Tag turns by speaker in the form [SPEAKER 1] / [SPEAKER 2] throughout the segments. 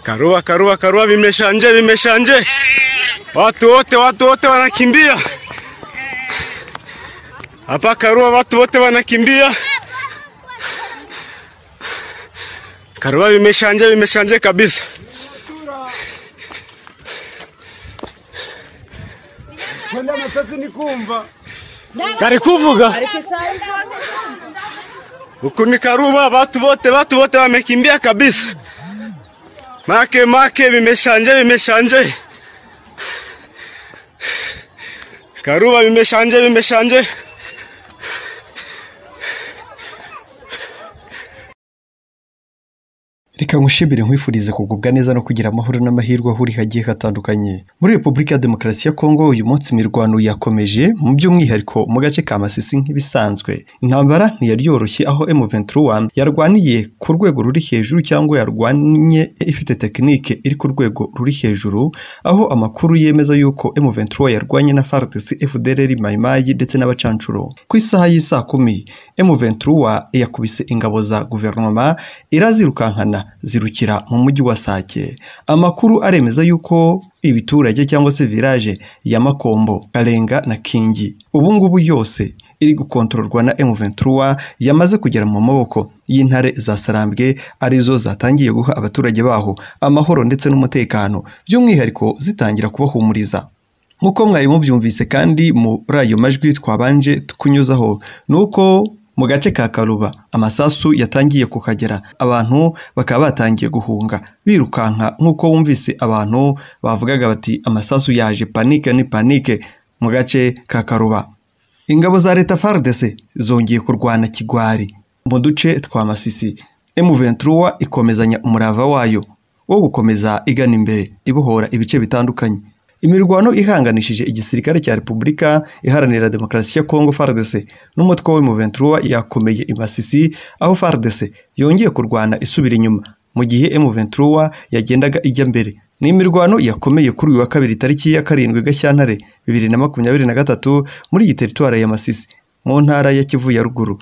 [SPEAKER 1] Karua, karua, karua, vimeshanje, vimeshanje. Watu wote, watu wote wanakimbia hapa Karua, watu wote wanakimbia Karua, vimeshanje, vimeshanje kabisa.
[SPEAKER 2] Kwenda amasasi ni kumva
[SPEAKER 1] Kari kuvuga huku ni Karua, watu wote, watu wote wamekimbia kabisa. Make make, vimeshanje, vimeshanje. Karua, vimeshanje, vimeshanje.
[SPEAKER 3] reka nkushimire nkwifurize kugubwa neza no kugira amahoro n'amahirwe aho uri hagiye hatandukanye muri repubulika ya demokarasi ya kongo uyu munsi imirwano yakomeje mu by'umwihariko mu gace ka masisi nk'ibisanzwe intambara ntiyari yoroshye aho M23 yarwaniye ku rwego ruri hejuru cyangwa yarwanye ifite tekinike iri ku rwego ruri hejuru aho amakuru yemeza yuko M23 yarwanye na FARDC FDLR Maimai ndetse n'abacancuro ku isaha y'isaa kumi M23 yakubise ingabo za guverinoma irazirukankana zirukira mu mujyi wa Sake amakuru aremeza yuko ibiturage cyangwa se village ya Makombo Karenga na Kingi ubu ngubu yose iri gukontororwa na M23 yamaze kugera mu maboko y'intare za Sarambwe arizo zatangiye guha abaturage baho amahoro ndetse n'umutekano by'umwihariko zitangira kubahumuriza nk'uko mwari mubyumvise kandi muri ayo majwi twabanje kunyuzaho ni uko mu gace ka karuba amasasu yatangiye kuhagera abantu bakaba batangiye guhunga birukanka nk'uko wumvise abantu bavugaga bati amasasu yaje panike ni panike mu gace ka karuba ingabo za leta FARDC zongeye kurwana kigwari mu duce twa Masisi M23 ikomezanya umurava wayo wo gukomeza igana imbere ibohora ibice bitandukanye imirwano ihanganishije igisirikare cya Repubulika Iharanira Demokarasi ya Kongo FARDC n'umutwe wa M23 yakomeye i Masisi aho FARDC yongeye kurwana isubira inyuma mu gihe M23 yagendaga ijya mbere ni imirwano yakomeye kuri uyu wa kabiri tariki ya karindwi Gashyantare bibiri na makumyabiri na gatatu muri iyi teritwari ya Masisi mu ntara ya Kivu ya ruguru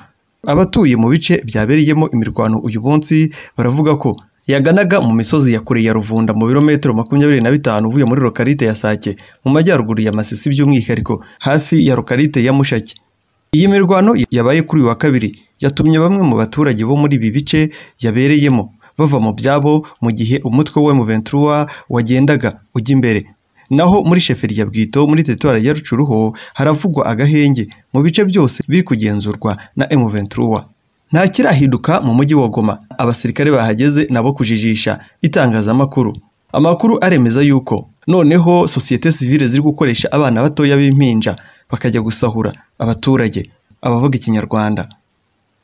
[SPEAKER 3] abatuye mu bice byabereyemo imirwano uyu munsi baravuga ko yaganaga mu misozi ya kure ya Ruvunda mu birometero makumyabiri na bitanu uvuye muri lokarite ya Sake mu majyaruguru ya Masisi by'umwihariko hafi ya lokarite ya Mushaki iyi mirwano yabaye kuri uyu wa kabiri yatumye bamwe mu baturage bo muri ibi bice yabereyemo bava mu byabo mu gihe umutwe wa M23 wagendaga ujya imbere naho muri sheferi ya Bwito muri teritwari ya Rucuruho haravugwa agahenge mu bice byose biri kugenzurwa na M23 nta kirahinduka mu mujyi wa Goma abasirikare bahageze nabo kujijisha itangazamakuru amakuru aremeza yuko noneho sosiyete sivile ziri gukoresha abana batoya b'impinja bakajya gusahura abaturage abavuga ikinyarwanda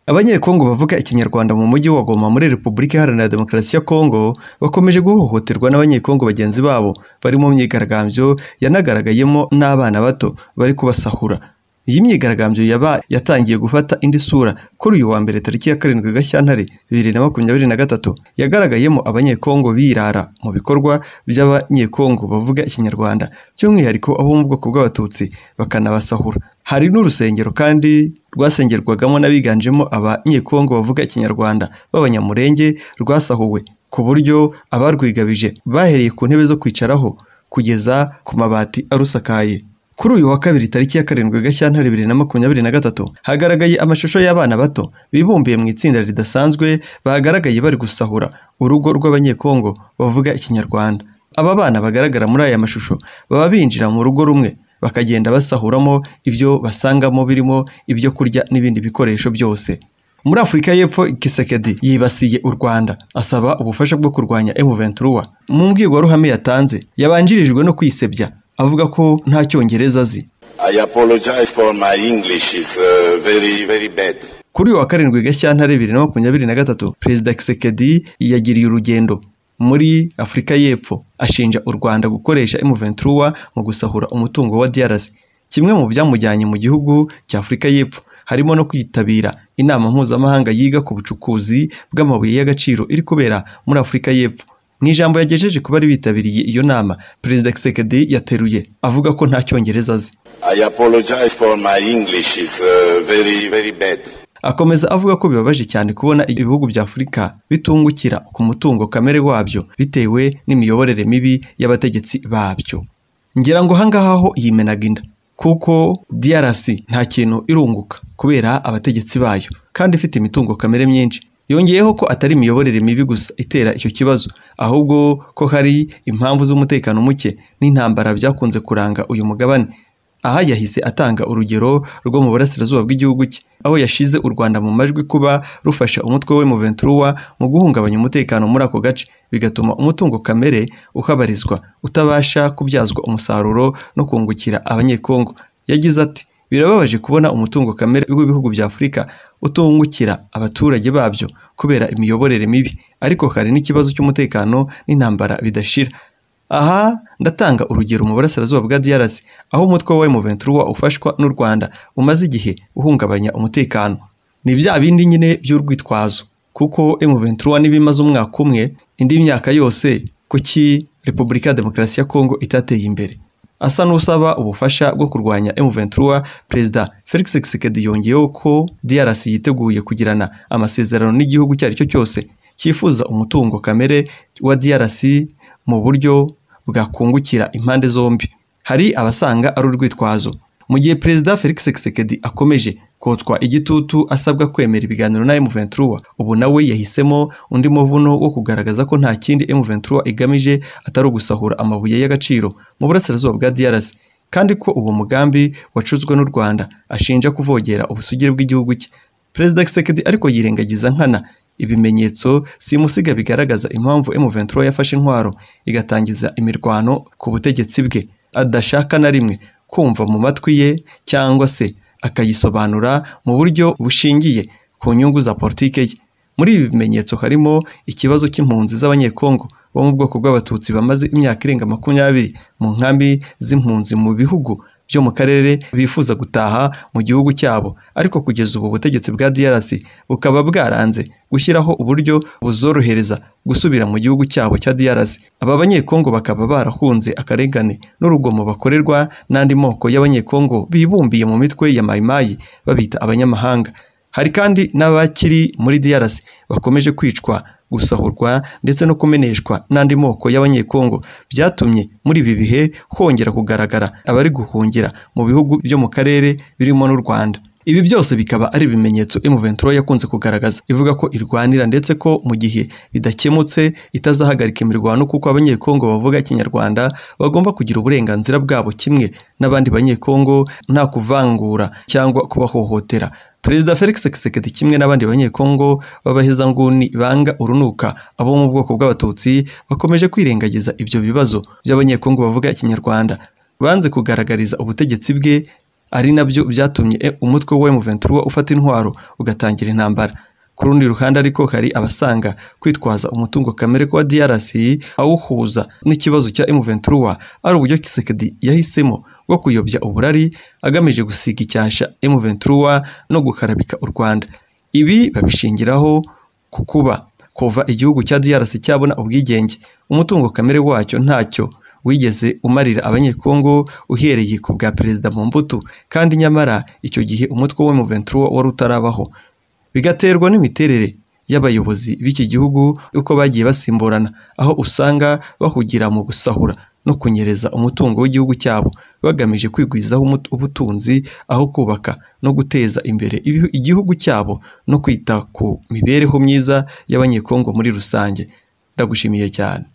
[SPEAKER 3] abanyekongo bavuga ikinyarwanda mu mujyi wa Goma muri Repubulika Iharanira Demokarasi ya Kongo bakomeje guhohoterwa n'abanyekongo bagenzi babo bari mu myigaragambyo yanagaragayemo n'abana bato bari kubasahura iyi myigaragambyo yaba yatangiye gufata indi sura kuri uyu wa mbere tariki ya karindwi Gashyantare bibiri na makumyabiri na gatatu yagaragayemo abanyekongo birara mu bikorwa by'abanyekongo bavuga ikinyarwanda by'umwihariko abo mu bwoko bw'abatutsi bakanabasahura hari n'urusengero kandi rwasengerwagamo n'abiganjemo abanyekongo bavuga ikinyarwanda b'abanyamurenge rwasahuwe ku buryo abarwigabije bahereye ku ntebe zo kwicaraho kugeza ku mabati arusakaye kuri uyu wa kabiri tariki ya karindwi Gashyantare bibiri na makumyabiri na gatatu hagaragaye amashusho y'abana bato bibumbiye mu itsinda ridasanzwe bagaragaye bari gusahura urugo rw'abanyekongo bavuga ikinyarwanda aba bana bagaragara muri aya mashusho baba binjira mu rugo rumwe bakagenda basahuramo ibyo basangamo birimo ibyo kurya n'ibindi bikoresho byose muri afurika y'epfo kisekedi yibasiye u rwanda asaba ubufasha bwo kurwanya M23 mu mbwirwaruhame yatanze yabanjirijwe no kwisebya avuga ko nta cyongereza azi
[SPEAKER 4] I apologize for my English is uh, very very bad.
[SPEAKER 3] kuri uyu wa karindwi Gashyantare bibiri na makumyabiri na gatatu perezida Kisekedi yagiriye urugendo muri Afurika y'Epfo ashinja u Rwanda gukoresha M23 mu gusahura umutungo wa DRC kimwe mu byamujyanye mu gihugu cya Afurika y'Epfo harimo no kwitabira inama mpuzamahanga yiga ku bucukuzi bw'amabuye y'agaciro iri kubera muri Afurika y'Epfo mu ijambo yagejeje ku bari bitabiriye iyo nama perezida Kisekedi yateruye avuga ko nta cyongereza azi
[SPEAKER 4] I apologize for my English is uh, very very bad.
[SPEAKER 3] akomeza avuga ko bibabaje cyane kubona ibihugu bya afurika bitungukira ku mutungo kamere wabyo bitewe n'imiyoborere mibi y'abategetsi babyo ngira ngo ahangaha ho yimenaga inda kuko DRC nta kintu irunguka kubera abategetsi bayo kandi ifite imitungo kamere myinshi yongeyeho ko atari imiyoborere mibi gusa itera icyo kibazo ahubwo ko hari impamvu z'umutekano muke n'intambara byakunze kuranga uyu mugabane aha yahise atanga urugero rwo mu burasirazuba bw'igihugu cye aho yashize u Rwanda mu majwi kuba rufasha umutwe we Ventura mu guhungabanya umutekano muri ako gace bigatuma umutungo kamere uhabarizwa utabasha kubyazwa umusaruro no kungukira abanyekongo yagize ati birababaje kubona umutungo kamere w'ibihugu bya afurika utungukira abaturage babyo kubera imiyoborere mibi ariko hari n'ikibazo cy'umutekano n'intambara bidashira aha ndatanga urugero mu burasirazuba bwa DRC aho umutwe wa Ventura ufashwa n'u Rwanda umaze igihe uhungabanya umutekano ni bya bindi nyine by'urwitwazo kuko Ventura n'ibimaze umwaka umwe indi myaka yose kuki Repubulika ya Demokarasi ya Kongo itateye imbere asa n'usaba ubufasha bwo kurwanya M23 Perezida Felix Tshisekedi yongeyeho ko DRC yiteguye kugirana amasezerano n'igihugu icyo ari cyo cyose cyifuza umutungo kamere wa DRC mu buryo bwakungukira impande zombi hari abasanga ari urwitwazo mu gihe Perezida Felix Tshisekedi akomeje kotswa igitutu asabwa kwemera ibiganiro na M23 ubu nawe yahisemo undi muvuno wo kugaragaza ko nta kindi M23 igamije atari ugusahura amabuye y'agaciro mu burasirazuba bwa DRC kandi ko uwo mugambi wacuzwe n'u Rwanda ashinja kuvogera ubusugire bw'igihugu cye Perezida Tshisekedi ariko yirengagiza nkana ibimenyetso simusiga bigaragaza impamvu M23 yafashe intwaro igatangiza imirwano ku butegetsi bwe adashaka na rimwe kumva mu matwi ye cyangwa se akayisobanura mu buryo bushingiye ku nyungu za politike ye muri ibi bimenyetso harimo ikibazo cy'impunzi z'abanyekongo bo mu bwoko bw'abatutsi bamaze imyaka irenga makumyabiri mu nkambi z'impunzi mu bihugu byo mu karere bifuza gutaha mu gihugu cyabo ariko kugeza ubu butegetsi bwa DRC bukaba bwaranze gushyiraho uburyo buzorohereza gusubira mu gihugu cyabo cya DRC aba banyekongo bakaba barahunze akarengane n'urugomo bakorerwa n'andi moko y'abanyekongo bibumbiye mu mitwe ya mayimayi babita abanyamahanga hari kandi n'abakiri muri DRC bakomeje kwicwa gusahurwa ndetse no kumeneshwa n'andi moko y'abanyekongo byatumye muri ibi bihe hongera kugaragara abari guhungira mu bihugu byo mu karere birimo n'u Rwanda ibi byose bikaba ari ibimenyetso M23 yakunze kugaragaza ivuga ko irwanira ndetse ko mu gihe bidakemutse itazahagarika imirwano kuko abanyekongo bavuga ikinyarwanda bagomba kugira uburenganzira bwabo kimwe n'abandi banyekongo nta kuvangura cyangwa kubahohotera Perezida Felix Tshisekedi kimwe n'abandi banyekongo b'abahezanguni banga urunuka abo mu bwoko bw'abatutsi bakomeje kwirengagiza ibyo bibazo by'abanyekongo bavuga ikinyarwanda banze kugaragariza ubutegetsi bwe ari nabyo byatumye umutwe wa M23 ufata intwaro ugatangira intambara ku rundi ruhande ariko hari abasanga kwitwaza umutungo kamere kwa DRC awuhuza n'ikibazo cya M23 ari uburyo Tshisekedi yahisemo bwo kuyobya uburari agamije gusiga icyasha M23 no gukarabika u Rwanda ibi babishingiraho ku kuba kuva igihugu cya DRC cyabona ubwigenge umutungo kamere wacyo ntacyo wigeze umarira abanyekongo uhereye ku bwa perezida Mobutu kandi nyamara icyo gihe umutwe wa M23 wari utarabaho bigaterwa n'imiterere y'abayobozi b'iki gihugu uko bagiye basimburana aho usanga bahugira mu gusahura no kunyereza umutungo w'igihugu cyabo bagamije kwigwizaho ubutunzi aho kubaka no guteza imbere igihugu cyabo no kwita ku mibereho myiza y'abanyekongo muri rusange ndagushimiye cyane